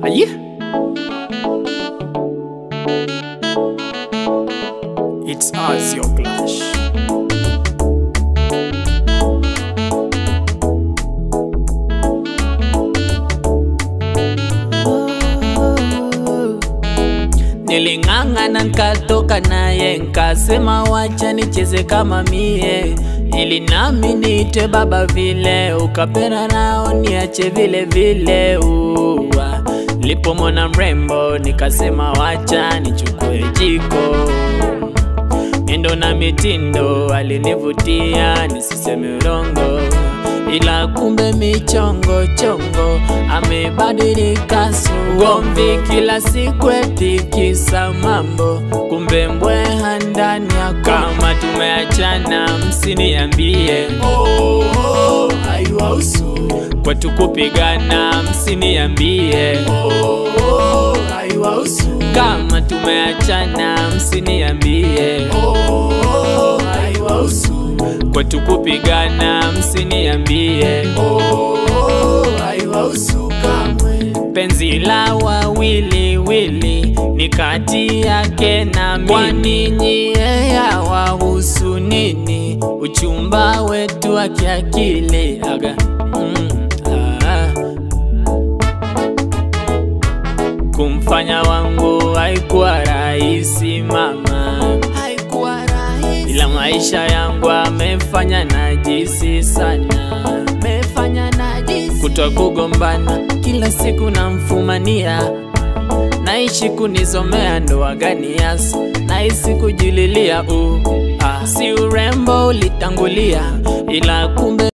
Aye. It's us, your clash. Niling'ang'ana nkatoka naye nkasema wacha nicheze kama mie ili nami niite baba vile ukapera nao niache vile vile uwa lipomona mrembo nikasema wacha nichukue jiko miendo na mitindo alinivutia nisiseme urongo ila kumbe michongo chongo amebadilika sugomvi kila siku etikisa mambo kumbe mbweha ndani yako kama tumeachana msiniambie oh, oh, haiwahusu kwetu kupigana msiniambie oh, oh, haiwahusu kama tumeachana msiniambie oh, oh, haiwahusu kwetu kupigana msiniambie oh, oh, haiwahusu kamwe penzi la wawili wili ni kati yake na mimi kwani nyie yawahusu nini uchumba wetu wa kiakili aga mm, ah. kumfanya wangu haikuwa rahisi mama haikuwa rahisi ila maisha yangu amefanya najisi sana amefanya najisi kutwa kugombana kila siku namfumania naishi kunizomea ndoa gani yaso nahisi kujililia u ah, si urembo ulitangulia ila kumbe